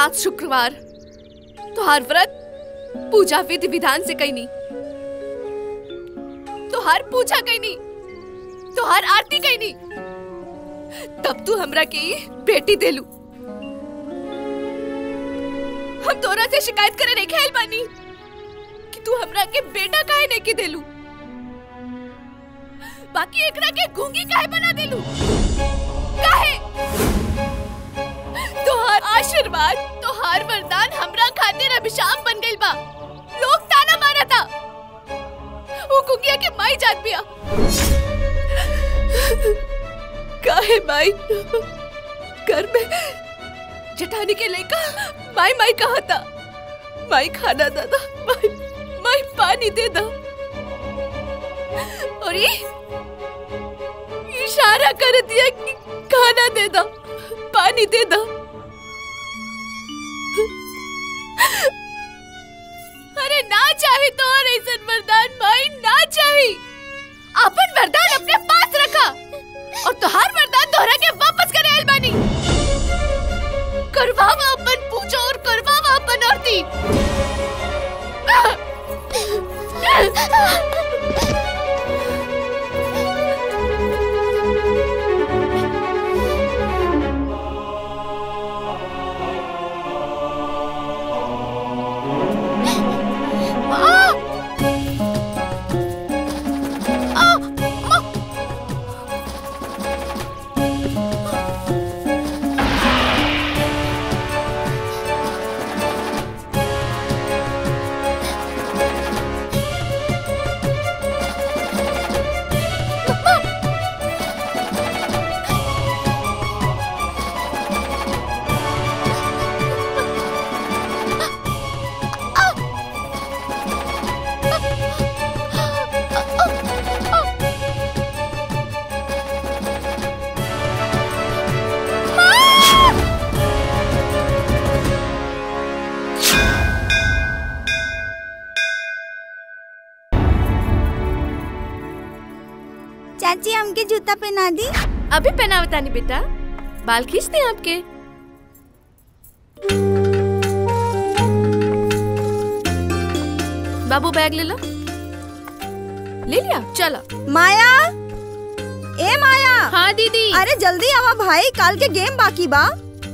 सात शुक्रवार तुहार व्रत पूजा विधि विधान से कहीं नहीं तुहार पूजा कहीं नहीं तुहार आरती कहीं नहीं तब तू हमरा के ई बेटी देलू हम तोरा से शिकायत करे नहीं खेल बानी कि तू हमरा के बेटा काहे नहीं के देलू बाकी एकरा के गूंगी काहे बना देलू काहे तोहार आशीर्वाद तोहार वरदान हमरा खातिर अभिशाप बन गइल बा लोग ताना मारा था वो कुंगिया के माई जात बिया काहे माई घर में जठानी के लेका माई माई कहा था माई खाना दादा माई माई पानी दे दो और ये इशारा कर दिया कि खाना दे दो पानी दे दो अरे ना चाहे तो और ऐसा वरदान माई ना चाहे अपन वरदान अपने पास रखा और तुहार वरदान दोहरा के वापस करे अलबानी करवावा अपन पूजा और करवावा अपन आरती चाची हमके जूता पहना दी अभी पहनावता नहीं बेटा बाल खींचते हैं आपके बाबू बैग ले लो ले लिया चलो माया ए माया हाँ दीदी अरे जल्दी आवा भाई काल के गेम बाकी बा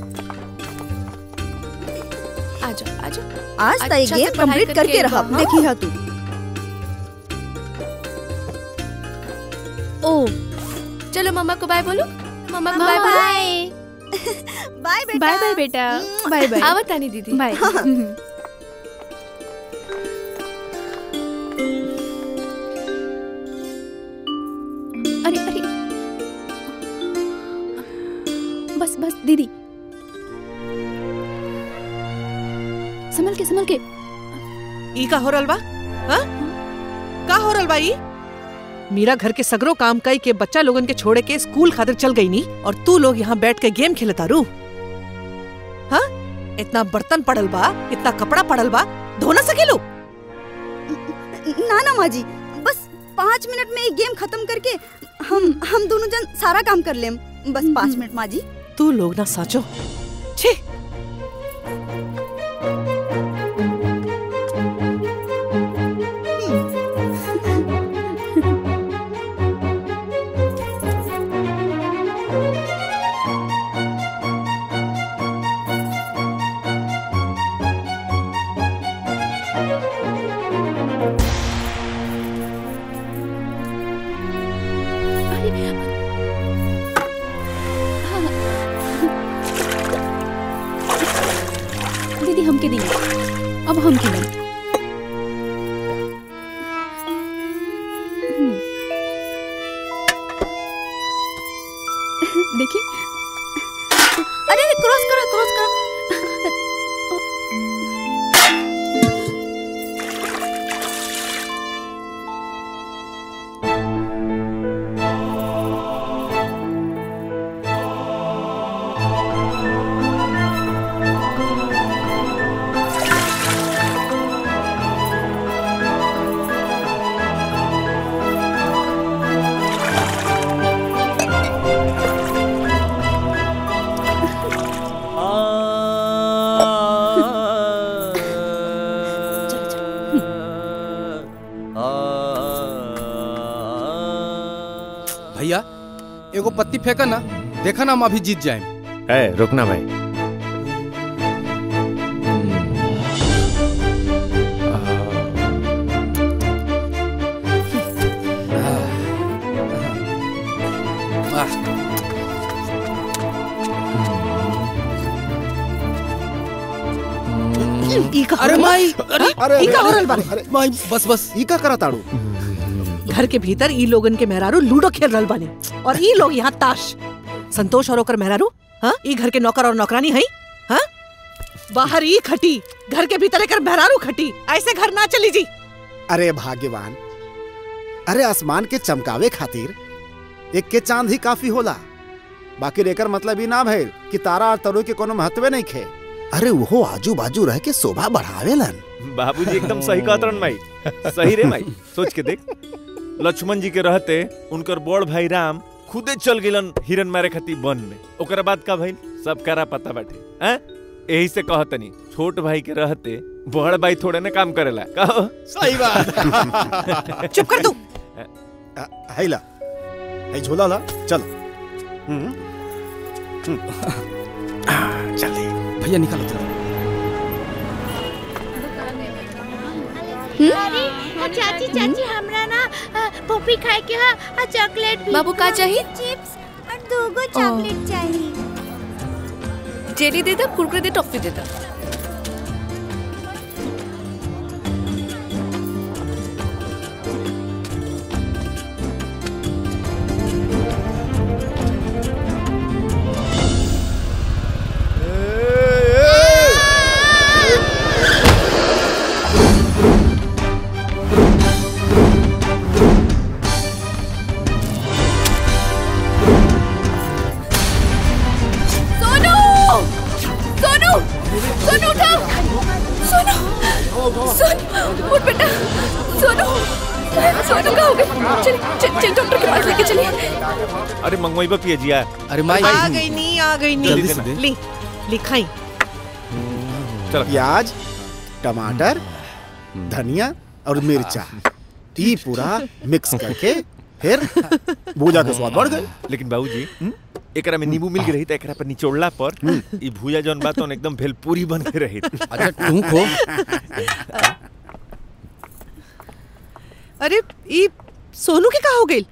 आ जाओ आ जाओ आज तय अच्छा से गेम पढ़ाई कंप्लीट करके करके रहा हाँ? देखी हा तू ओ चलो मम्मा को बाय बोलो मम्मा को बाय बोलो बाय बेटा बाय बाय बेटा बाय बाय आवत आनी दीदी बाय अरे अरे बस बस दीदी संभल के संभल के ई का हो रहल बा हाँ? का हो रहल बा ई मीरा घर के सगरो काम कई के बच्चा लोगन के छोड़े के स्कूल खातिर चल गई नी और तू लोग यहाँ बैठ के गेम खेलता रू हाँ इतना बर्तन पड़ल बा इतना कपड़ा पड़ल बा धो ना सकेलू ना ना माँ जी बस पाँच मिनट में ये गेम खत्म करके हम हम दोनों जन सारा काम कर लेम बस पाँच मिनट माँ जी तू लोग ना साचो छी दीदी हमके दी अब हम खेलें हम्म। देखिए अरे अरे क्रॉस करो क्रॉस करो भैया एगो पत्ती फेंका ना देखा ना हम अभी जीत जाए है रुकना भाई ई का अरे हो रहा माई अरे अरे ई का हो रहल बा? अरे माई बस बस ई का करा ताड़ू घर के भीतर ई लोगन के मेहरारू लूडो खेल रहल बानी और ई लोग यहाँ ताश संतोष और ओकर मेहरारू हाँ ई घर के नौकर और नौकरानी है हाँ बाहर ई खटी घर के भीतर एकर मेहरारू खटी ऐसे घर ना चली जी अरे भाग्यवान अरे आसमान के चमकावे खातिर एक के चांद ही काफी होला बाकी एकर मतलब ई ना भइल कि तारा और तरू के कोनो महत्व नहीं खे अरे वो आजू बाजू रह के शोभा बढ़ावेलन बाबूजी एकदम सही कहत रहन माई सही रे माई सोच के देख लक्ष्मण जी के रहते उनकर बड़ भाई राम खुदे चल गेलन हिरन मारे खातिर वन में ओकरा बाद का भइल सब करा पता बाटे हैं यही से कहतनी छोट भाई के रहते बड़ भाई थोड़े ना काम करेला कहो सही बात चुप कर तू अ, हैला है झोला ला चल हम्म, भैया निकालो जरा। अरे चाची चाची हमरा ना अ, पॉपी खाए के हा आ चॉकलेट भी बाबू का चाहिए चिप्स और दोगो चॉकलेट चाहिए जेली दे दे कुरकुरे दे टॉफी दे दे सोनू सोनू सोनू उठा सोनू सोनू उठ बेटा सोनू सोनू कहाँ हो गए चलिए चल चल डॉक्टर के पास लेके चलिए अरे मंगवाई बा पिए जिया अरे माई आ गई नी आ गई जल्दी नी से दे। ली लिखाई चल प्याज टमाटर धनिया और मिर्चा ई पूरा मिक्स करके फिर भूजा के स्वाद बढ़ गए लेकिन बाबूजी एकरा में नींबू मिल के रही त एकरा पर निचोड़ला पर ई भूया जौन बात होन एकदम भेलपूरी बन के रही अच्छा तू खो अरे ई सोनू के का हो गई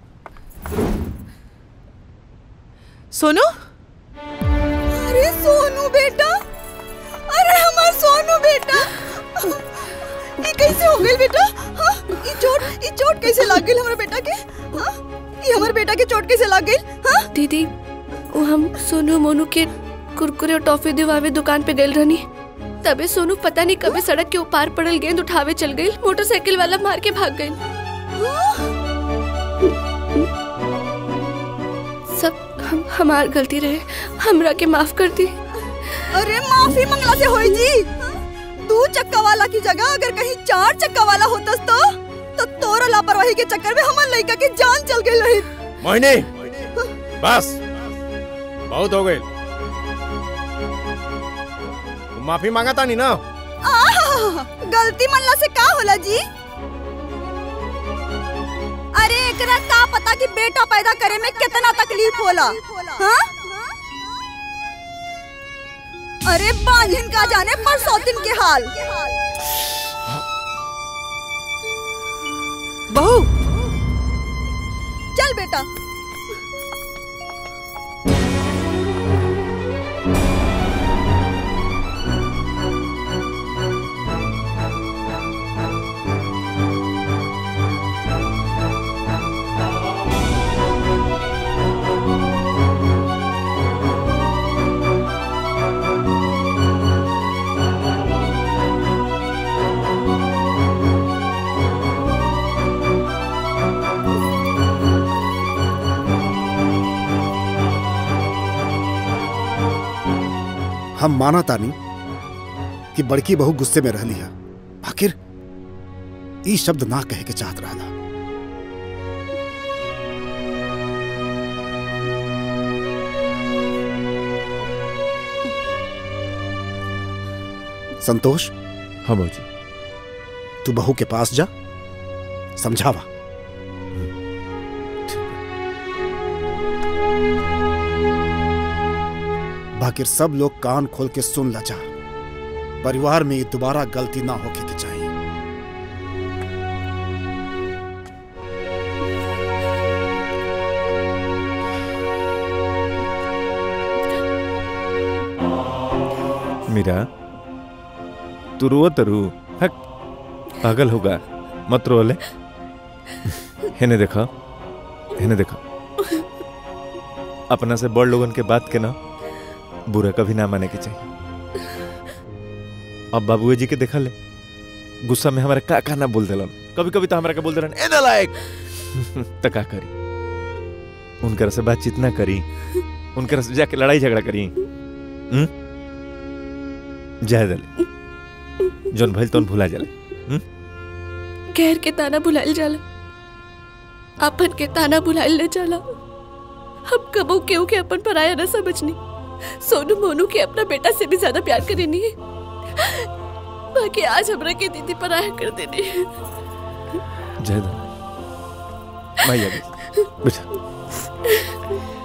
सोनू अरे सोनू बेटा अरे हमार सोनू बेटा ये कैसे हो गई बेटा हाँ? ये चोट ये चोट कैसे लग गई हमारे बेटा के हाँ? ये हमारे बेटा के चोट कैसे लग गई हाँ? दीदी वो हम सोनू मोनू के कुरकुरे और टॉफी दिवावे दुकान पे गए रहनी तबे सोनू पता नहीं कबे सड़क के ऊपार पड़ल गेंद उठावे चल गई मोटरसाइकिल वाला मार के भाग गई सब हम हमार गलती रहे हमरा के माफ कर दी अरे माफी मंगला से होई जी हाँ? दो चक्का वाला की जगह अगर कहीं चार चक्का वाला होतस तो तो तोरा लापरवाही के चक्कर में हमार लड़का के जान चल गई रही मोहिनी बस बहुत हो गए माफी मांगा था नहीं ना आहा, गलती मनला से का होला जी अरे एकरा का पता कि बेटा पैदा करे में कितना तकलीफ होला हाँ? अरे बांझिन का जाने परसौतिन के हाल बहू चल बेटा हम माना तानी कि बड़की बहू गुस्से में रहली है आखिर ई शब्द ना कहे के चाहत रहला संतोष हाँ बाबूजी तू बहू के पास जा समझावा बाकी सब लोग कान खोल के सुन लचा परिवार में ये दोबारा गलती ना होके के चाहिए मीरा तू रो तरू हक पागल होगा मत रो ले हेने देखा हेने देखा अपना से बड़ लोगन के बात के ना बुरा कभी ना माने के चाहिए अब बाबूए जी के देखा ले गुस्सा में हमारे का का ना बोल देलन कभी कभी तो हमारा का बोल देलन ए नालायक तो का करी उनकर से बातचीत ना करी उनकर से जाके लड़ाई झगड़ा करी हम्म जाए दले जोन भइल तोन भुला जाले गैर के ताना बुलाइल जाला अपन के ताना बुलाइल न जाला हम कबो केहू के अपन पराया न समझनी सोनू मोनू के अपना बेटा से भी ज्यादा प्यार करेनी है बाकी आज हमरा के दीदी पराया कर देनी है जाए दले माई आ गई बेटा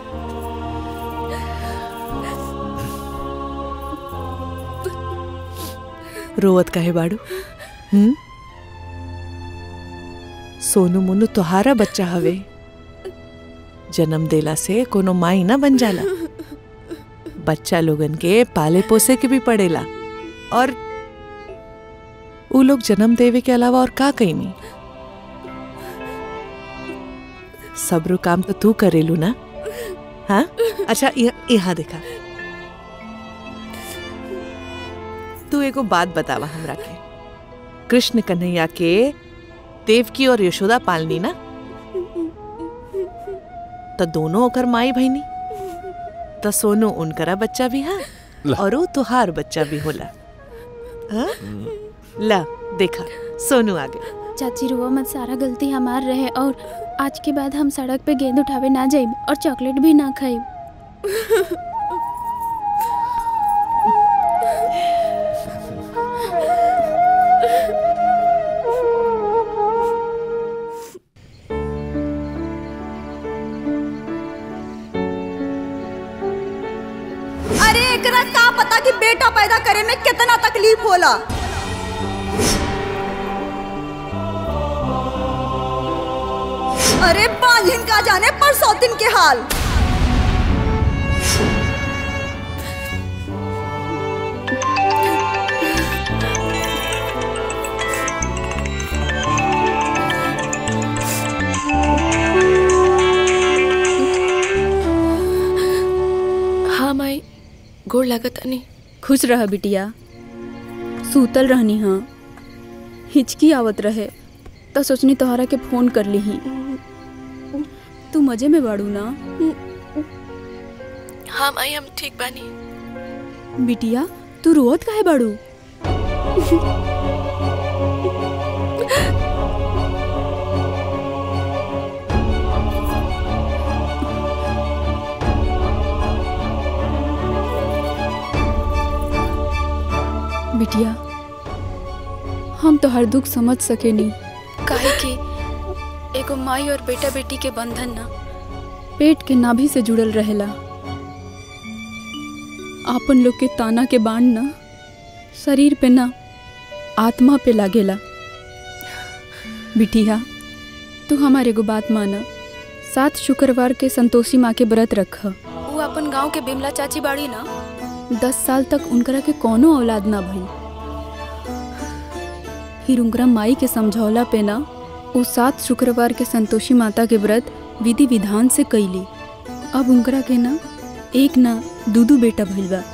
रोवत काहे बाड़ू हम्म सोनू मोनू तोहारा बच्चा हवे जन्म देला से कोनो माई ना बन जाला बच्चा लोगन के पाले पोसे के भी पड़ेला और उ लोग जन्म देवे के अलावा और का कईनी सबरो काम तो तू करेलू ना हाँ अच्छा यह- यहाँ देखा तू एगो बात बतावा हमरा के कृष्ण कन्हैया के देवकी और यशोदा पालनी ना तो दोनों ओकर माई बहनी तो सोनू उनकरा बच्चा भी हा ला। और वो तुहार बच्चा भी होला हाँ? ला देखा सोनू आ गया चाची रुआ मत सारा गलती हमार रहे और आज के बाद हम सड़क पे गेंद उठावे ना जाइब और चॉकलेट भी ना खाइब अरे एकरा का पता कि बेटा पैदा करे में कितना तकलीफ होला अरे बांझिन का जाने परसों दिन के हाल हाँ माई गोड़ लागत नहीं खुश रह बिटिया सूतल रहनी हाँ हिचकी आवत रहे तो सोचनी तोहरा के फोन कर ली तू मजे में बाड़ू ना हाँ माई हम ठीक बानी बिटिया तू रोवत काहे बाड़ू बिटिया हम तो हर दुख समझ सके नहीं काहे कि एगो माई और बेटा बेटी के बंधन ना पेट के नाभि से जुड़ल रहेला आपन लोग के ताना के बाण ना शरीर पे ना आत्मा पे लागेला बिटिया तू हमारे एगो बात माना सात शुक्रवार के संतोषी माँ के व्रत रख वो अपन गांव के बिमला चाची बाड़ी ना दस साल तक उनकरा के कोनो औलाद ना भई फिर उनकरा माई के समझौला पे ना वो सात शुक्रवार के संतोषी माता के व्रत विधि विधान से कैली अब उनकरा के ना एक ना दूदू बेटा भइल बा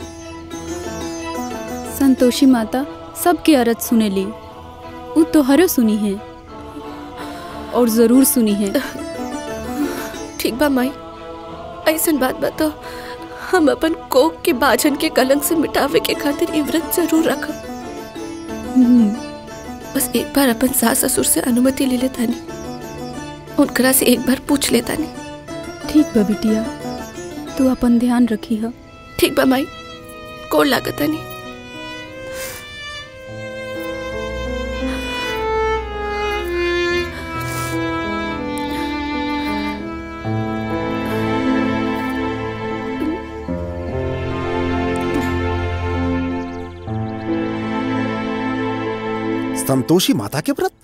संतोषी माता सबके अरज सुनेली उ तोहरो सुनी है और जरूर सुनी है ठीक बा माई ऐसन बात बा तो हम अपन कोक के बाजन के कलंक से मिटावे के खातिर ई व्रत जरूर रखब हम्म, बस एक बार अपन सास ससुर से अनुमति ले लेता नहीं उनकरा से एक बार पूछ लेता नहीं ठीक बा बिटिया तू अपन ध्यान रखी है ठीक बा माई कोड लागत नहीं संतोषी माता के व्रत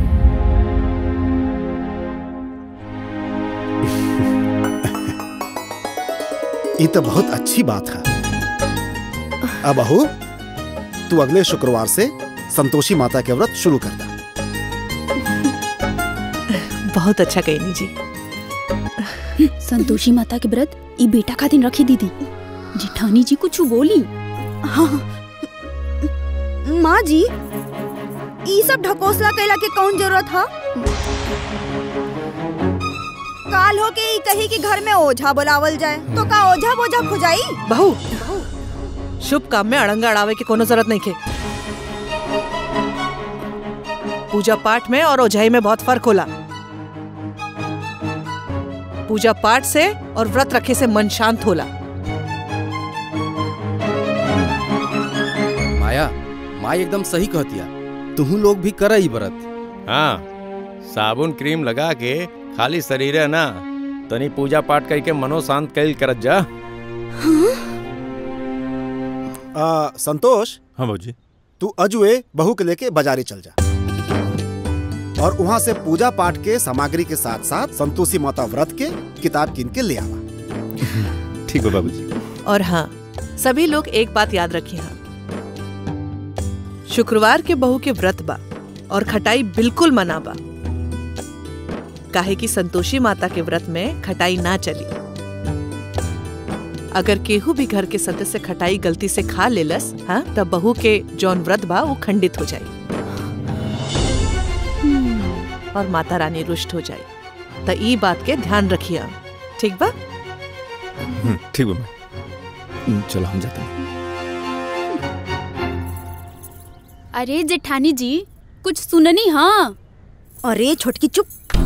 ये तो बहुत अच्छी बात है अब अहो तू अगले शुक्रवार से संतोषी माता के व्रत शुरू कर दा बहुत अच्छा कहनी जी संतोषी माता के व्रत ई बेटा खातिर रखी दीदी जिठानी जी कुछ बोली हाँ माँ जी ई सब ढकोसला कैला के कौन जरूरत है काल हो के ई कही कि घर में ओझा बुलावल जाए तो का ओझा बोझा खुजाई बहू शुभ काम में अड़ंगा अड़ावे की कोनो जरूरत नहीं के पूजा पाठ में और ओझाई में बहुत फर्क होला पूजा पाठ से और व्रत रखे से मन शांत होला माया माई एकदम सही कहतिया तुहू लोग भी कर ही व्रत हाँ साबुन क्रीम लगा के खाली शरीर है ना तनी पूजा पाठ करके मनो शांत कैल करत जा आ, संतोष हाँ बाबूजी तू अजुए बहू के लेके बाजारे चल जा और वहाँ से पूजा पाठ के सामग्री के साथ साथ संतोषी माता व्रत के किताब किन के ले आवा ठीक है बाबूजी और हाँ सभी लोग एक बात याद रखिए हाँ शुक्रवार के बहू के व्रत बा और खटाई बिल्कुल मना बा काहे कि संतोषी माता के व्रत में खटाई ना चली अगर केहू भी घर के सदस्य खटाई गलती से खा लेलस हाँ तब बहू के जौन व्रत बा वो खंडित हो जाए और माता रानी रुष्ट हो जाए त ई बात के ध्यान रखिए ठीक बा हम्म, ठीक है मैं चलो हम जाते हैं अरे जेठानी जी कुछ सुननी हाँ अरे छोटकी चुप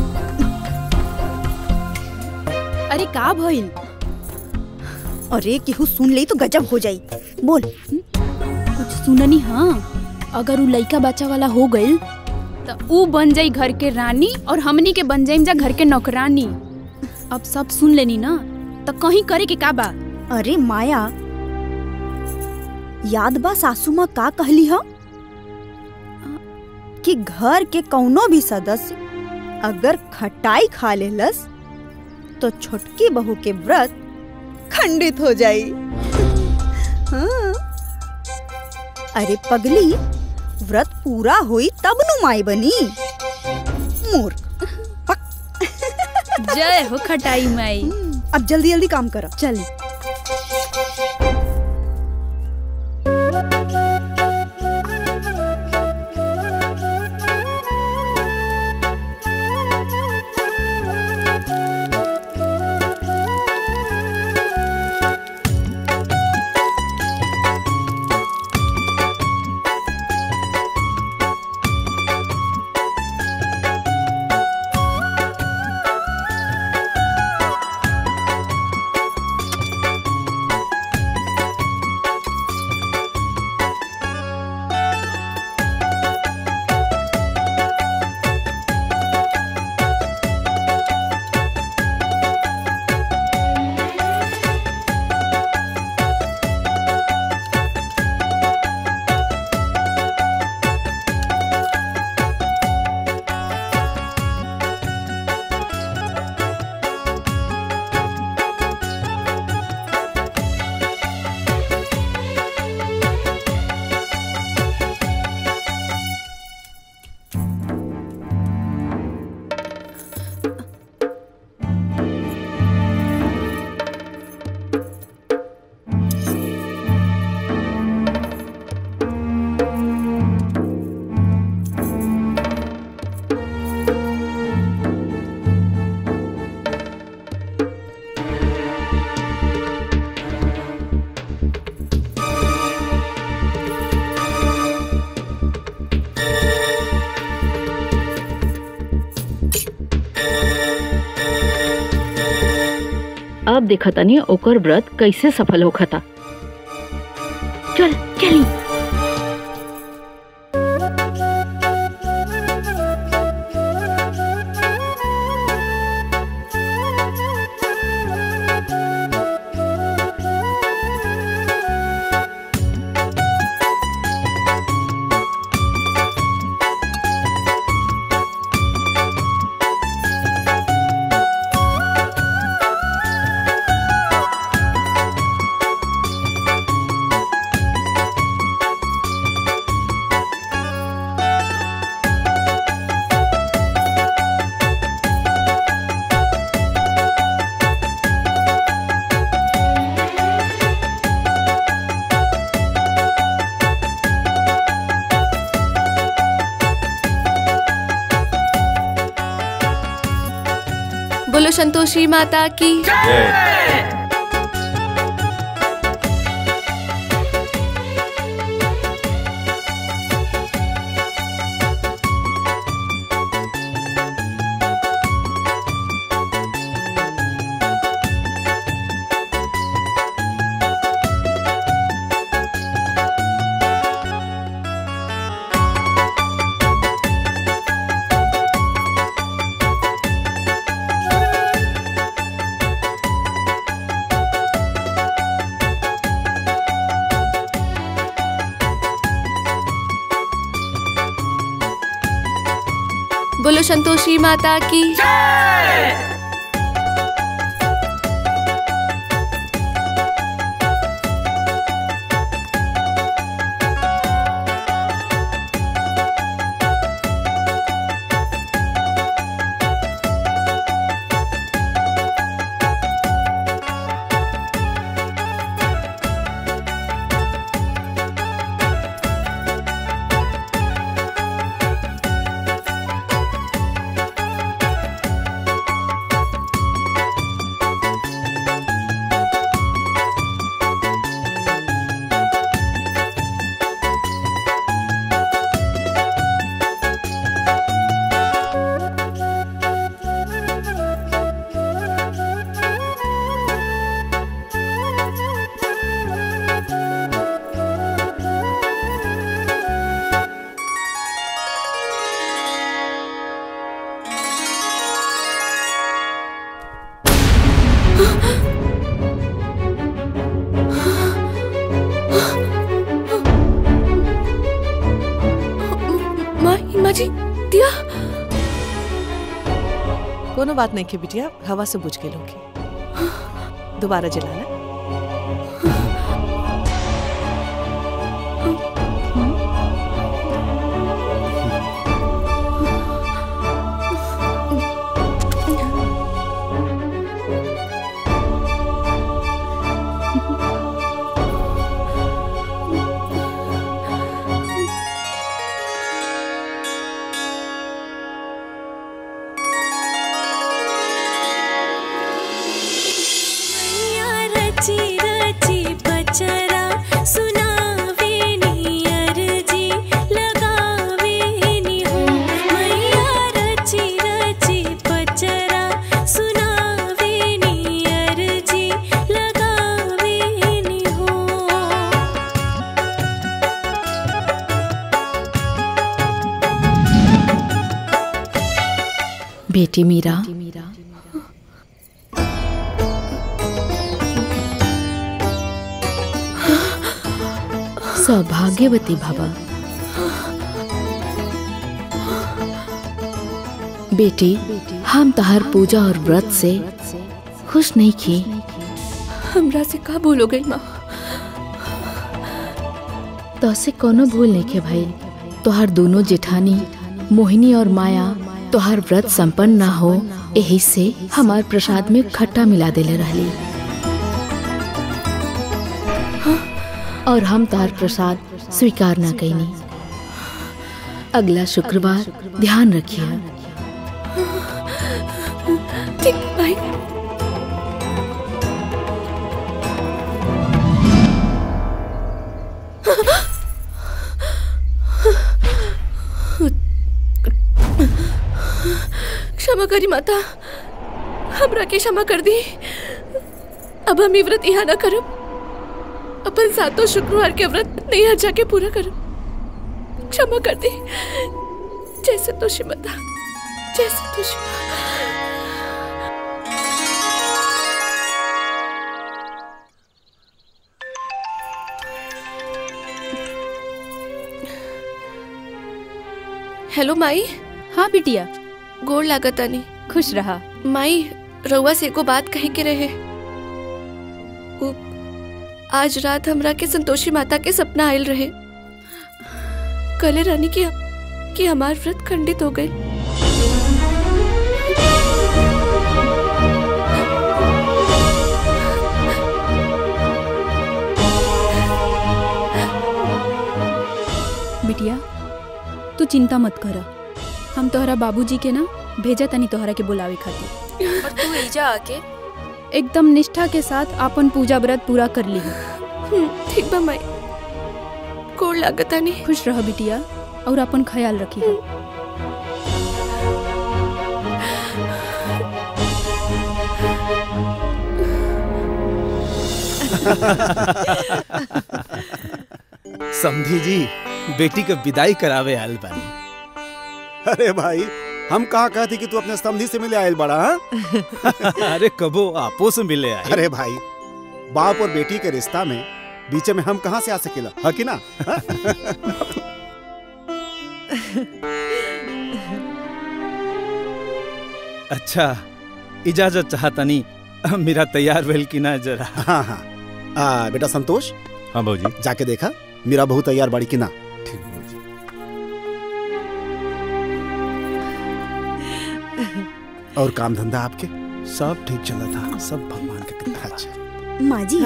अरे का भइल अरे केहू सुन ले तो गजब हो जाई बोल कुछ सुननी हाँ अगर उ लइका बच्चा वाला हो गइल त उ बन जाई घर के रानी और हमनी के बन जाइम जा घर के नौकरानी अब सब सुन लेनी ना त कहीं करे के का बा अरे माया याद बा सासू माँ का कहली ह कि घर के कौनो भी सदस्य अगर खटाई खा लेलस तो छोटकी बहू के व्रत खंडित हो जाई हाँ। अरे पगली व्रत पूरा हुई तब नु माई बनी मूर्ख जय हो खटाई माई अब जल्दी जल्दी काम करो चल अब देखतनी ओकर व्रत कैसे सफल होखता चल चली संतोषी माता की बोलो संतोषी माता की माँ माँ जी दिया कोनो बात नहीं की बिटिया हवा से बुझ के लोगे दोबारा जलाना रची रची बचरा सुनावे नियर जी लगावे नि हो मैया रची रची बचरा सुनावे नियर जी लगावे नि हो बेटी मीरा सौभाग्यवती भवा बेटी हम तहार पूजा और व्रत से खुश नहीं की हमरा से का भूल हो गई माँ तो से कोनो भूल नहीं के भाई तोहार दोनों जेठानी मोहिनी और माया तोहार व्रत संपन्न ना हो यही से हमार प्रसाद में खट्टा मिला देले रहली और हम तार प्रसाद स्वीकार ना कैनी अगला शुक्रवार ध्यान रखिए ठीक भाई क्षमा करी माता हमरा के क्षमा कर दी अब हम ई व्रत यहाँ ना करब अपन सातों शुक्रवार के व्रत नहीं जाके पूरा करब क्षमा कर दी जैसे तुझी माता जैसे तुझी हेलो माई हाँ बिटिया गोड़ लागतानी खुश रहा माई रउआ से एको बात कहे के रहे उ, आज रात हमरा के संतोषी माता के सपना आयल रहे कले रानी की कि हमार व्रत खंडित हो गई बिटिया तू चिंता मत कर हम तोहरा बाबूजी के ना भेजा तनी तोहरा के बुलावे खातिर और तू एजा आके एकदम निष्ठा के साथ अपन पूजा व्रत पूरा कर ली हम्म, ठीक बा माई कोड़ लागता नहीं खुश रह बिटिया और अपन ख्याल रखी समधी जी बेटी के विदाई करावे आयल बानी अरे भाई हम कहा कहती कि तू अपने समधी से मिले आयल बड़ा हाँ? अरे कबो आपो से मिले आए अरे भाई बाप और बेटी के रिश्ता में बीच में हम कहाँ से आ सकेला है कि ना हाँ? अच्छा इजाजत चाहतनी मेरा तैयार भेल कि ना जरा हाँ हाँ आ, बेटा संतोष हाँ भाजी जाके देखा मेरा बहू तैयार बाड़ी कि ना और काम धंधा आपके सब ठीक चला था सब भगवान के कृपा अच्छा माँ जी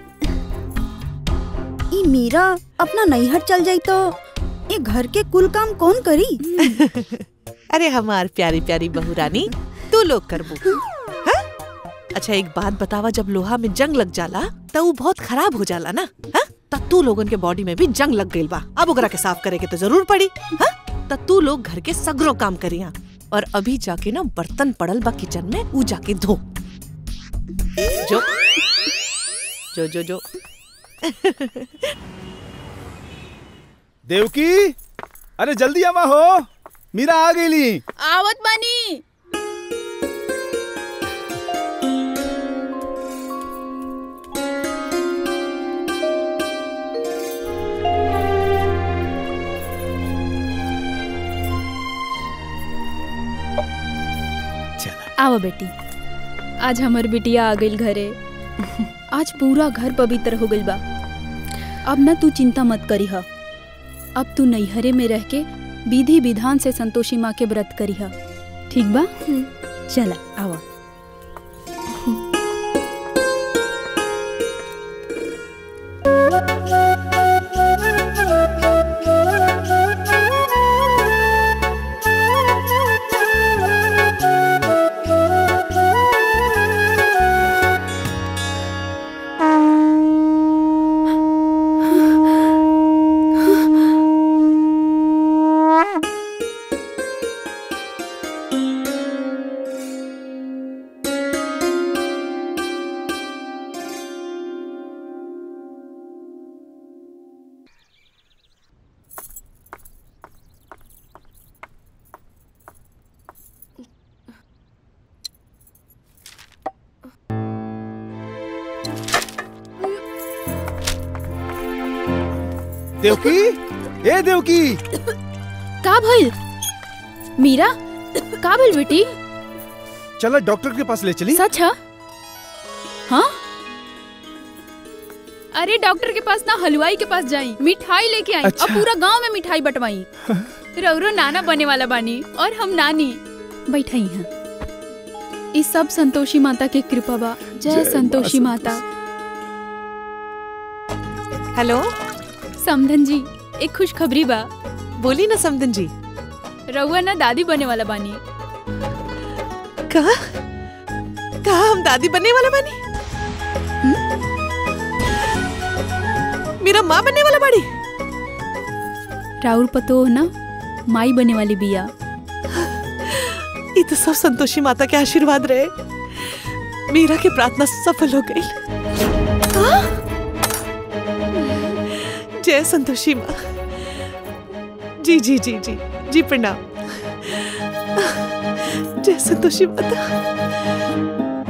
ई मीरा अपना नैहर चल जाई तो ये घर के कुल काम कौन करी अरे हमार प्यारी प्यारी बहू रानी तू लोग करबू हाँ? अच्छा एक बात बतावा जब लोहा में जंग लग जाला तो वो बहुत खराब हो जाला ना हाँ? तब तू लोगन के बॉडी में भी जंग लग गई बा अब ओकरा के साफ करे के तो जरूर पड़ी हाँ? तब तू लोग घर के सगरो काम करिया और अभी जाके ना बर्तन पड़ल बा किचन में ऊ जाके धो जो जो जो जो देवकी अरे जल्दी आवा हो मीरा आ गईली आवत बानी आवा बेटी आज हमर बिटिया आ गइल घरे आज पूरा घर पवित्र हो गइल बा अब ना तू चिंता मत करी ह अब तू नैहरे में रह के विधि विधान से संतोषी माँ के व्रत करी ह ठीक बा चला आवा देवकी ए देवकी का भइल मीरा का भइल बेटी चलो डॉक्टर के पास ले चली सच है हाँ अरे डॉक्टर के पास ना हलवाई के पास जाई मिठाई लेके आई अच्छा। और पूरा गांव में मिठाई बंटवाई रौरो नाना बने वाला बानी और हम नानी बैठाई हैं इस सब संतोषी माता के कृपा बा जय जय संतोषी माँ माता हेलो समधन जी एक खुशखबरी बा बोली ना समधन जी रउआ ना दादी बने वाला बानी कहा कहा हम दादी बनने वाला बनी मेरा माँ बनने वाला बड़ी राउर पतो ना माई बने वाली बिया ये तो सब संतोषी माता के आशीर्वाद रहे मीरा की प्रार्थना सफल हो गई जय संतोषी माँ जी जी जी जी जी प्रणाम जय संतोषी माता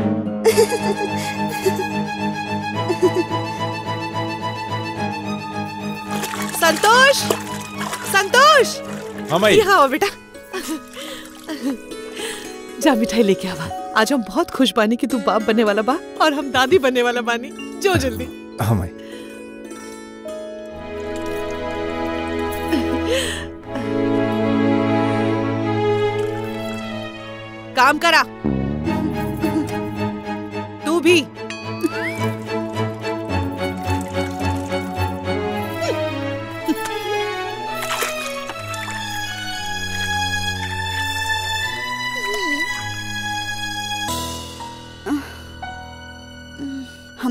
संतोष संतोष हाँ, माई। यहाँ आओ बेटा जा मिठाई लेके आवा आज हम बहुत खुश बानी कि तू बाप बनने वाला बा और हम दादी बनने वाला बानी जो जल्दी हाँ माई काम करा तू भी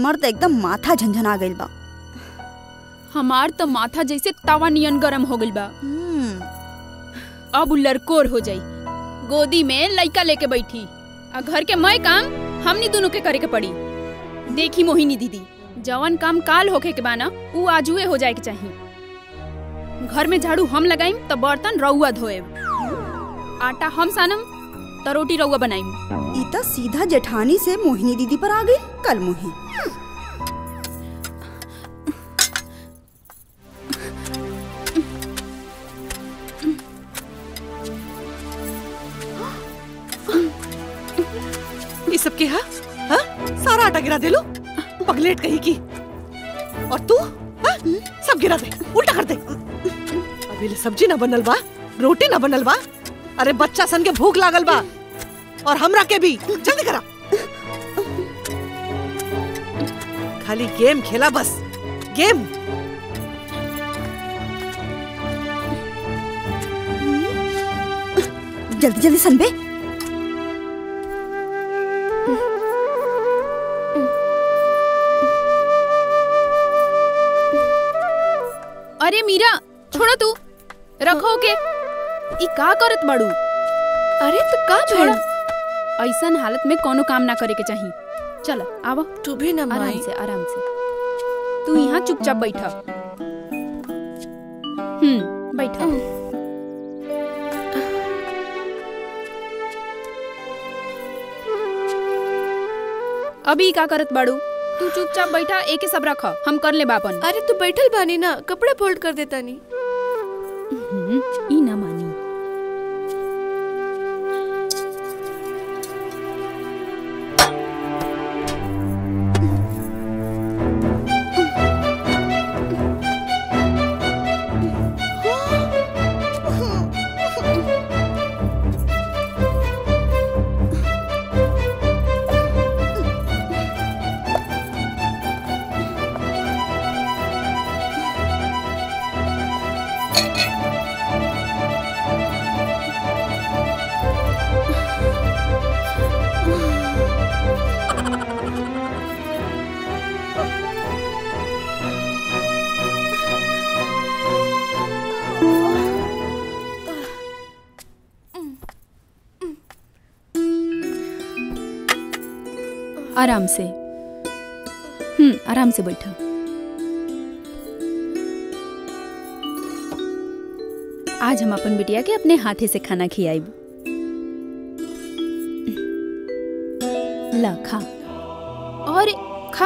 हमार तो एकदम माथा झंझना गइल बा हमार तो माथा जैसे तवा नियन गरम हो गइल बा अब उ लड़कोर हो जाई गोदी में लइका लेके बैठी आ घर के मैं काम हमनी दोनों के करे के पड़ी देखी मोहिनी दीदी जवन काम काल होखे के बाना उ आजुए हो जाए के चाहिए घर में झाड़ू हम लगाइम तो बर्तन रउआ धोएब आटा हम सानम तो रोटी रउआ बनाइम ई तो सीधा जेठानी से मोहिनी दीदी पर आ गई कल मुही ये सब के हा? हा? सारा आटा गिरा दे लो पगलेट कहीं की और तू हा? सब गिरा दे उल्टा कर दे अभी ले सब्जी ना बनल बा रोटी ना बनल बा अरे बच्चा सन के भूख लागल बा और हमरा के भी जल्दी करा खाली गेम खेला बस गेम जल्दी जल्दी सनबे अरे मीरा छोड़ा तू रखो के ई का करत बाड़ू अरे तो का छोड़ा ऐसन हालत में कोनो काम ना करे के चाहिए चल आवा तू भी ना आराम माई से आराम से तू यहाँ चुपचाप बैठा हम्म बैठा अभी का करत बाड़ू तू चुपचाप बैठा एके सब रख हम कर ले बापन अरे तू बैठल बानी ना कपड़े फोल्ड कर देता नी हम्म, ई ना मानी आराम से हम्म आराम से बैठा आज हम अपन बिटिया के अपने हाथे से खाना खियाइब ला खा और खा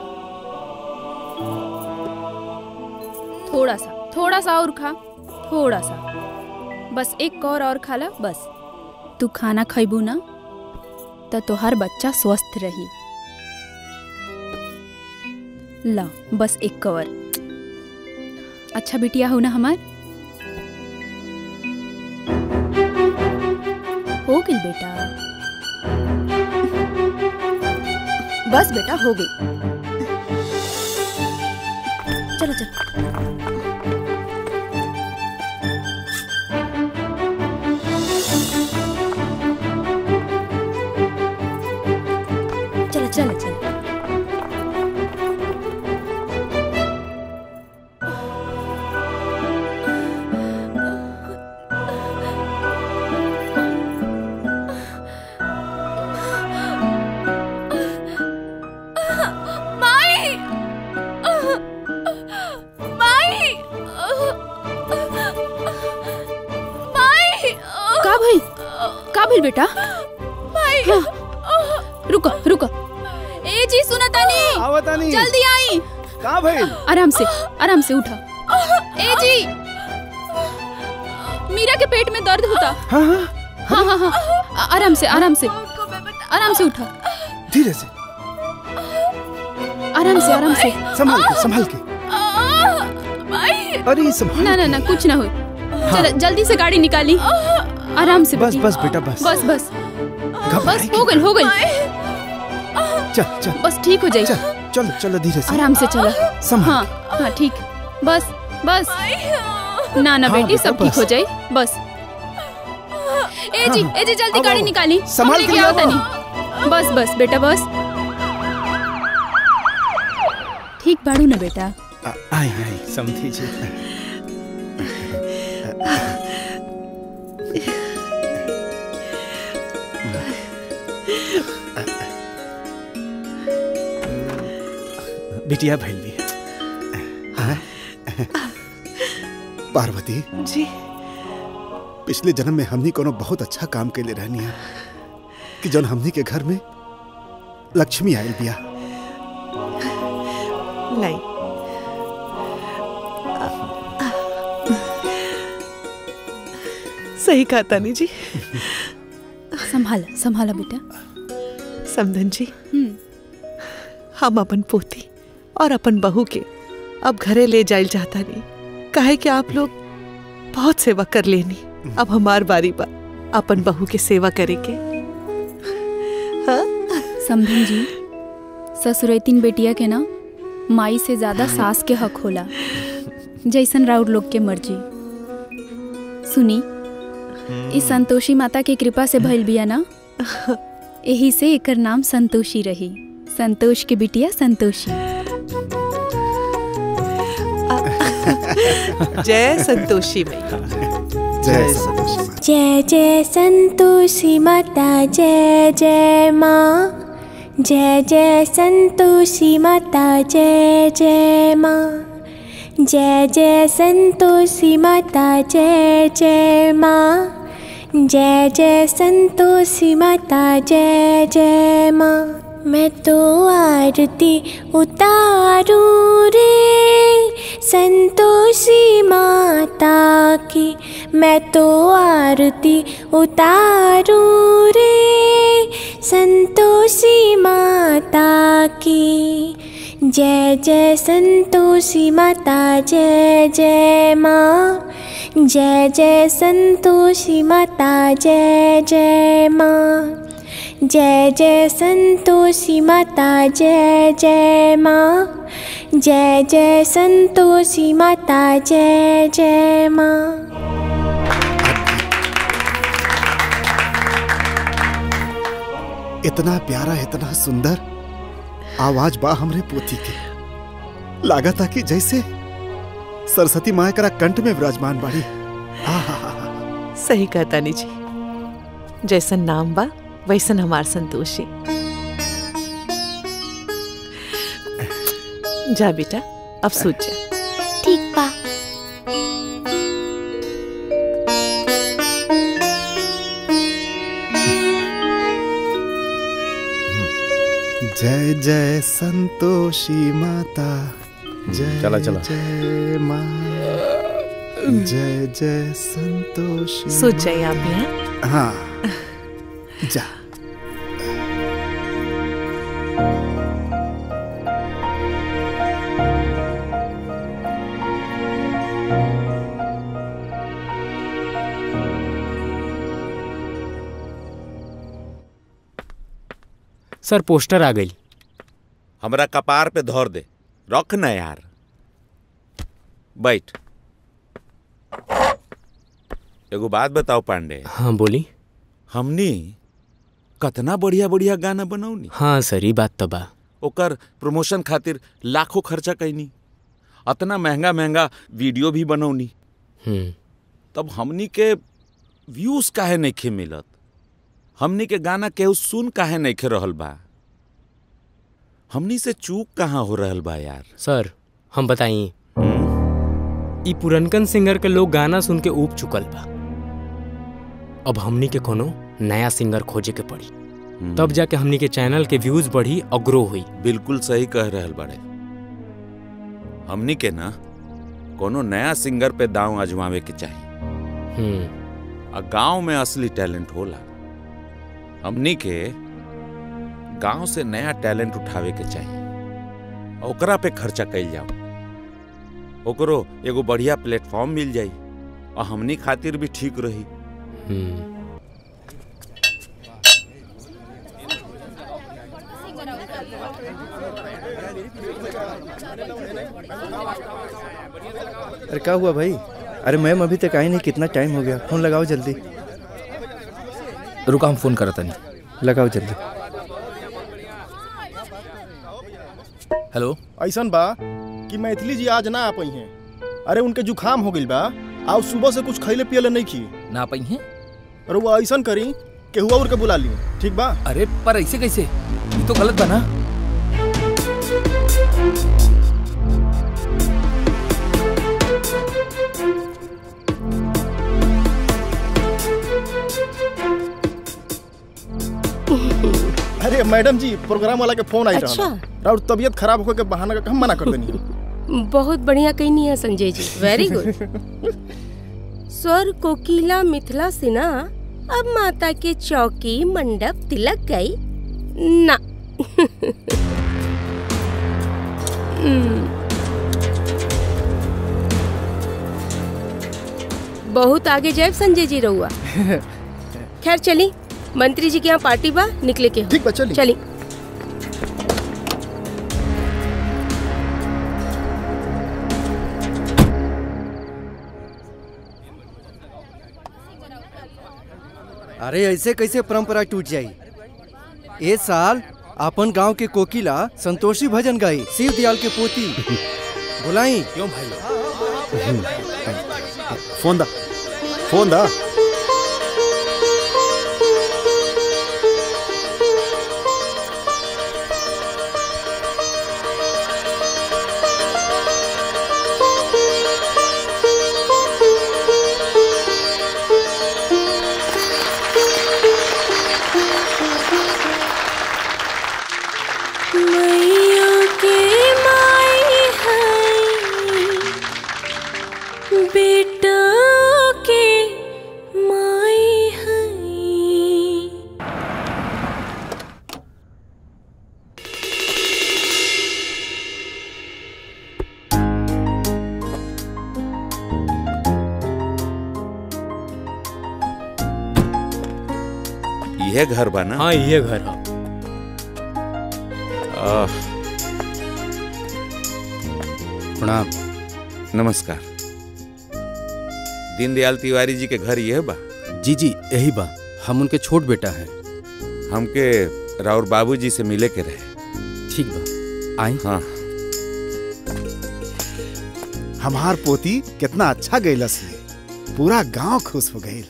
थोड़ा सा थोड़ा सा और खा थोड़ा सा बस एक कौर और खा ला बस तू खाना खैबू ना तो तोहार बच्चा स्वस्थ रही ला बस एक कवर अच्छा बिटिया हो ना हमार हो गई बेटा बस बेटा हो गई चलो चलो चलो चलो चलो माई माई माई का भाई का भाई बेटा माई रुको रुको ए जी सुना तानी आवतानी जल्दी आई का भइल आराम से आराम से उठा ए जी मीरा के पेट में दर्द होता हाँ हाँ हाँ हाँ हाँ आ- आराम से आराम से आराम से उठा धीरे से आराम से आराम से संभाल के संभाल के माई अरे संभाल ना ना ना कुछ ना हो चल जल्दी से गाड़ी निकाली आराम से बस बेटी। बस बेटा बस बस बस घबराए बस हो गई हो गई चल चल बस ठीक हो जाएगी चल चलो चलो धीरे से आराम से चला संभाल हाँ हाँ ठीक बस बस ना ना हाँ, बेटी बेटा, सब ठीक बस। हो जाए बस ए जी हाँ, ए जी जल्दी अब गाड़ी आओ। निकाली संभाल हम के लेके ले आओ आओ। तनी बस बस बेटा बस ठीक बाड़ू ना बेटा आ- आई आई समझी जी बिटिया भैल भी पार्वती जी पिछले जन्म में हमनी कोनो बहुत अच्छा काम के लिए रहनी है कि जौन हमनी के घर में लक्ष्मी आयल बिया नहीं सही कहा तानी जी संभाला संभाला बेटा समधन जी हम्म हम अपन पोती और अपन बहू के अब घरे ले जाइल चाहता नहीं काहे कि आप लोग बहुत सेवा कर लेनी अब हमार बारी बा अपन बहू के सेवा करे के समधन जी ससुरैतिन बेटिया के ना माई से ज्यादा सास के हक होला जैसन राउर लोग के मर्जी सुनी इस संतोषी माता की कृपा से भइल बिया ना यही से एकर नाम संतोषी रही संतोष के बिटिया संतोषी जय संतोषी मैया जय संतोषी माता। जय जय संतोषी माता जय जय माँ जय जय संतोषी माता जय जय माँ जय जय संतोषी माता जय जय माँ जय जय संतोषी माता जय जय माँ मैं तो आरती उतारू रे संतोषी माता की मैं तो आरती उतारू रे संतोषी माता की जय जय संतोषी माता जय जय माँ जय जय संतोषी माता जय जय माँ जय जय संतोषी माता जय जय माँ जय जय संतोषी माता जय जय माँ इतना प्यारा इतना सुंदर आवाज बा हमरे पोती के लागा था कि जैसे सरस्वती माँ करा कंठ में विराजमान बाड़ी सही कहा तानी जी जैसन नाम बा वैसन हमार संतोषी जा बेटा अब सूझ जा ठीक बा जय जय संतोषी माता जय चला, चला। जय माँ जय जय संतोषी सूझ जाए आप भी हैं हाँ जा सर पोस्टर आ गई हमरा कपार पे धर दे रख न यार बैठ एगो बात बताओ पांडे हाँ बोली हमनी कतना बढ़िया बढ़िया गाना बनौनी हाँ सर ई बात तो बा ओकर प्रमोशन खातिर लाखों खर्चा कैनी अतना महंगा महंगा वीडियो भी बनौनी हम्म तब हमनी के व्यूज काहे नइखे मिलत हमनी के गाना केहू सुन काहे नइखे रहल बा हमनी से चूक कहाँ हो रहल बा यार सर हम बताई ई पुरनकन सिंगर के लोग गाना सुन के ऊब चुकल बा अब हमनी के कोनो नया सिंगर खोजे के पड़ी तब जाके हमनी के चैनल के व्यूज बढ़ी और ग्रो हुई बिल्कुल सही कह रहल बड़े हमनी के ना कोनो नया सिंगर पे दांव आजमावे के चाहिए हम्म आ गांव में असली टैलेंट होला हमनी के गांव से नया टैलेंट उठावे के चाहिए आ ओकरा पे खर्चा कइल जाओ ओकरो एगो बढ़िया प्लेटफॉर्म मिल जाई और हमनी खातिर भी ठीक रही हम्म अरे क्या हुआ भाई अरे मैम अभी तक आई नहीं कितना टाइम हो गया फोन लगाओ जल्दी रुका हम फोन करता नहीं लगाओ जल्दी हेलो ऐसन बा कि मैथिली जी आज ना आ पाई हैं अरे उनके जुखाम हो गइल बा और सुबह से कुछ खैले पियले नहीं खी ना पाई हैं अरे वो ऐसन करी कि हुआ उनके बुला ली ठीक बा अरे पर ऐसे कैसे ये तो गलत बना अरे मैडम जी प्रोग्राम वाला के फोन आई अच्छा। रहा और तबीयत खराब होकर के बहाना का हम मना कर देनी बहुत बढ़िया कहनी है संजय जी वेरी गुड स्वर कोकिला मिथिला सिन्हा अब माता के चौकी मंडप तिलक गई ना हम्म। बहुत आगे जाए संजय जी रहुआ खैर चली मंत्री जी के यहाँ पार्टी बा निकले के ठीक बा चली चली अरे ऐसे कैसे परंपरा टूट जाई ए साल अपन गांव के कोकिला संतोषी भजन गाई शिव दयाल के पोती बुलाई क्यों भाई फोन दा फोन दा मैया के माई है बेटा के माई है यह घर बा ना हाँ ये घर है आह, प्रणाम नमस्कार दीनदयाल तिवारी जी के घर यह बा जी जी यही बा हम उनके छोट बेटा हैं हमके राउर बाबूजी से मिले के रहे ठीक बा आई हाँ हमार पोती कितना अच्छा गईलस ये पूरा गांव खुश हो गई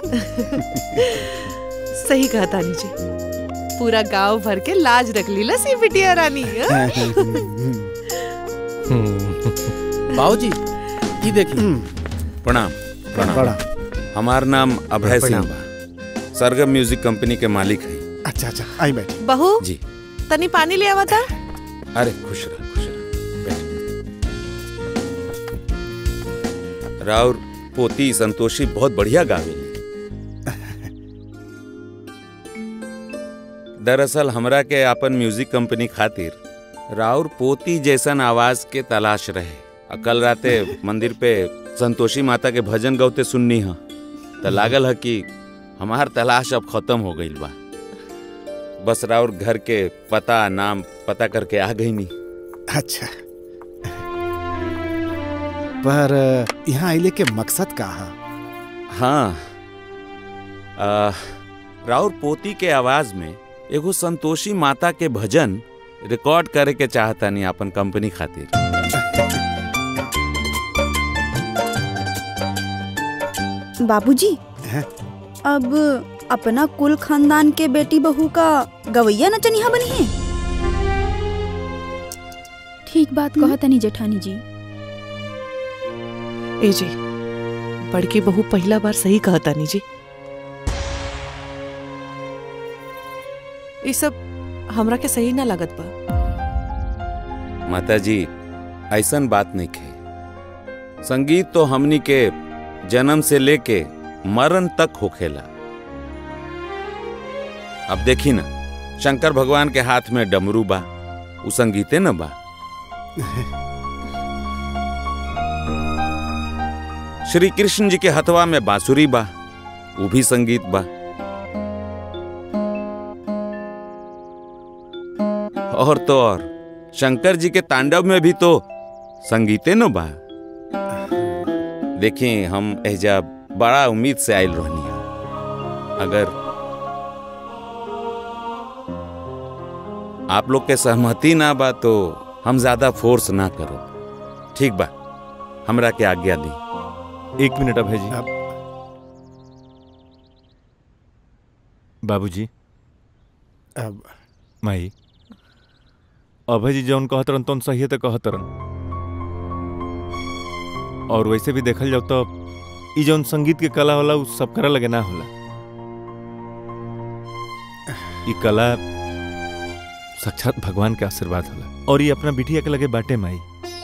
सही कहा तानी जी पूरा गांव भर के लाज रख ली लसी बिटिया रानी हाँ? बाबूजी ये देखिए प्रणाम प्रणाम हमार नाम अभय सिंह बा सरगम म्यूजिक कंपनी के मालिक है अच्छा अच्छा आई बैठी बहू जी तनी पानी ले आवा था अरे खुश रह खुश रह बैठ। राउर पोती संतोषी बहुत बढ़िया गावेली दरअसल हमरा के अपन म्यूजिक कंपनी खातिर राउर पोती जैसन आवाज के तलाश रहे आ कल राते मंदिर पे संतोषी माता के भजन गौते सुननी ह त लागल है कि हमार तलाश अब खत्म हो गईल बा बस राउर घर के पता नाम पता करके आ गई नी अच्छा पर यहाँ आइले के मकसद का है हाँ आ, राउर पोती के आवाज में एगो संतोषी माता के भजन रिकॉर्ड करे के चाहता नहीं अपन कंपनी खातिर बाबूजी अब अपना कुल खानदान के बेटी बहू का गवैया नचनिया बनी है ठीक बात कहा तनी जेठानी जी ए जी बड़की बहू पहला बार सही कहा तानी जी ये सब हमरा के सही ना लागत बा माता जी ऐसन बात नहीं खे संगीत तो हमनी के जन्म से लेके मरण तक होखेला अब देखी ना शंकर भगवान के हाथ में डमरू बा उ संगीते न बा श्री कृष्ण जी के हथवा में बांसुरी बा वो भी संगीत बा और तो और शंकर जी के तांडव में भी तो संगीते न बा देखिए हम एजा बड़ा उम्मीद से आयल रहनी अगर आप लोग के सहमति ना बा तो हम ज्यादा फोर्स ना करो ठीक बा हमरा के आज्ञा दी एक मिनट अभय जी बाबूजी अब माई अभय जी जौन कहत रहन तौन सही तो कहत रहन और वैसे भी देखल जाओ तो ई जौन संगीत के कला होला उ सब करा लगे ना होला ई कला साक्षात भगवान के आशीर्वाद होला और ये अपना बिटिया के लगे बाटे माई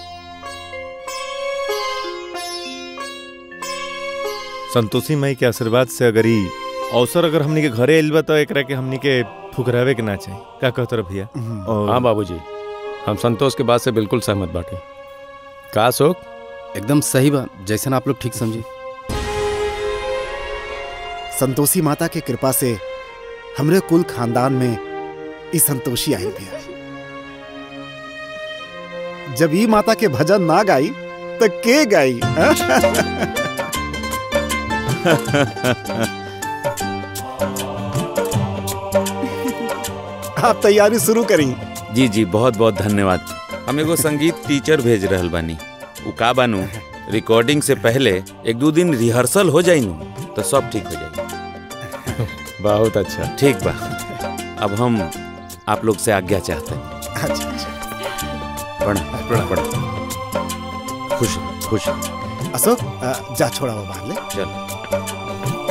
संतोषी माई के आशीर्वाद से अगर ई अवसर अगर हमनी के घरे आइल बा तो एकरा के हमनी के फुकरावे के ना चाही का कहत रह भैया और हाँ बाबूजी हम संतोष के बात से बिल्कुल सहमत बाटे का अशोक एकदम सही बा जैसन आप लोग ठीक समझे संतोषी माता के कृपा से हमरे कुल खानदान में ई संतोषी आयल बिया जब ई माता के भजन ना गाई तो के गाई हाँ? आप तैयारी शुरू करी जी जी बहुत बहुत धन्यवाद हम एगो संगीत टीचर भेज रहल बानी उ का बानू रिकॉर्डिंग से पहले एक दो दिन रिहर्सल हो जाई नु तो सब ठीक हो जाई बहुत अच्छा ठीक बा अब हम आप लोग से आज्ञा चाहते हैं अच्छा अच्छा प्रणाम प्रणाम प्रणाम खुश रहो, खुश रहो। अशोक अ, जा छोड़ा वो बाहर ले चलो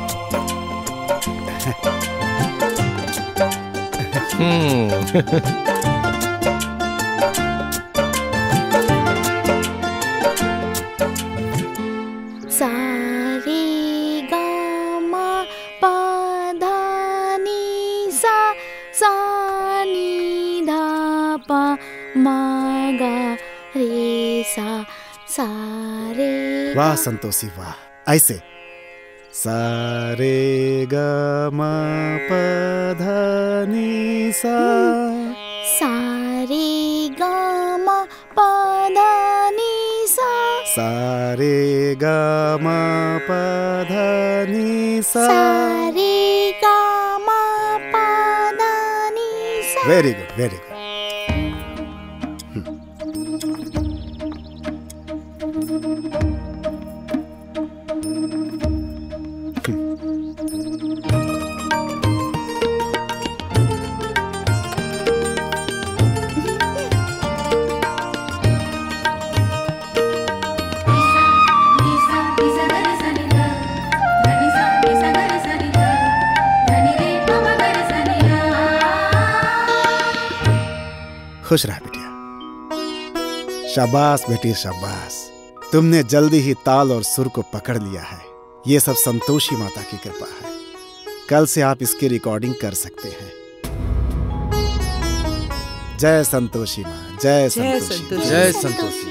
सारे गामा पाधानी सा सानी धापा मागा रे सा सारे वाह संतोषी वाह ऐसे सारे ग म प ध नि सा सारे गामा पाधानी सा सारे ग म प ध नि सा सारे गामा पाधानी सा वेरी गुड वेरी गुड खुश रहा बेटिया शाबाश बेटी शाबाश तुमने जल्दी ही ताल और सुर को पकड़ लिया है ये सब संतोषी माता की कृपा है कल से आप इसकी रिकॉर्डिंग कर सकते हैं जय संतोषी माँ जय संतोषी जय संतोषी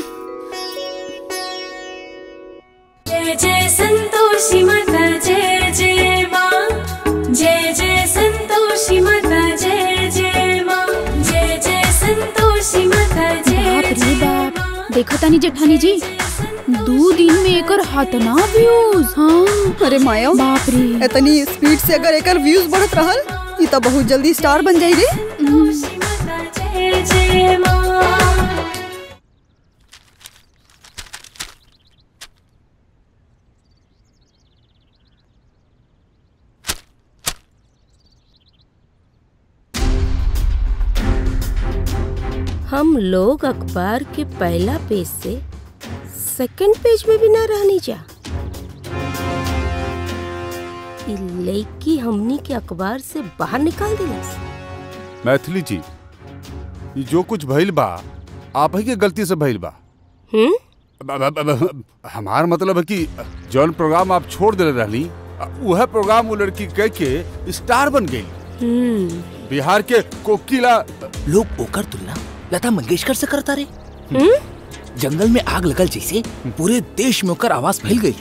जय जय संतोषी माता जय जय माँ जय जय संतोषी माता जय जय माँ जय जय संतोषी माता जय बाप रे बाप देखो तानी जेठानी जी दो दिन में एकर हाथना व्यूज हाँ अरे माया बाप रे इतनी स्पीड से अगर एकर व्यूज बढ़त रहल ई तो बहुत जल्दी स्टार बन जाई रे जय जय माँ हम लोग अखबार के पहला पेज से सेकंड पेज में भी ना रहनी जा इ लड़की हमनी के अखबार से बाहर निकाल दिलस मैथिली जी ये जो कुछ भइल बा आप ही के गलती से भइल बा हम्म ब- ब- ब- हमार मतलब है कि जौन प्रोग्राम आप छोड़ दिले रहली वह प्रोग्राम वो लड़की कह के स्टार बन गई हम्म बिहार के कोकिला लोग ओकर तुलना लता मंगेशकर से करता रे हम्म जंगल में आग लगल जैसे पूरे देश में ओकर आवाज फैल गई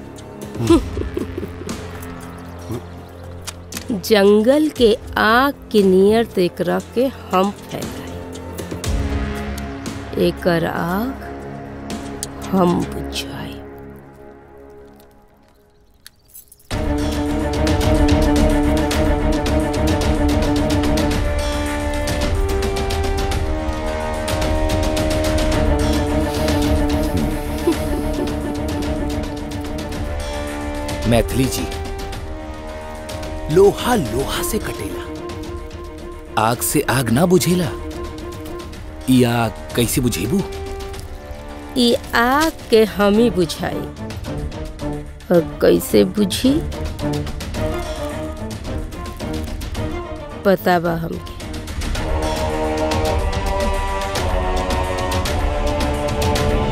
जंगल के आग के नियर तो एकरा के हम फैलाई एकर आग हम बुझाई मैथिली जी लोहा लोहा से कटेला आग से आग ना बुझेला ई आग कैसे बुझेबू ई आग के हम ही बुझाई और कैसे बुझी पता बा हमके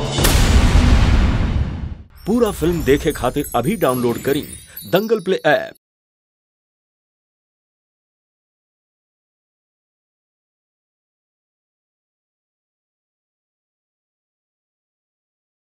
पूरा फिल्म देखे खातिर अभी डाउनलोड करी दंगल प्ले ऐप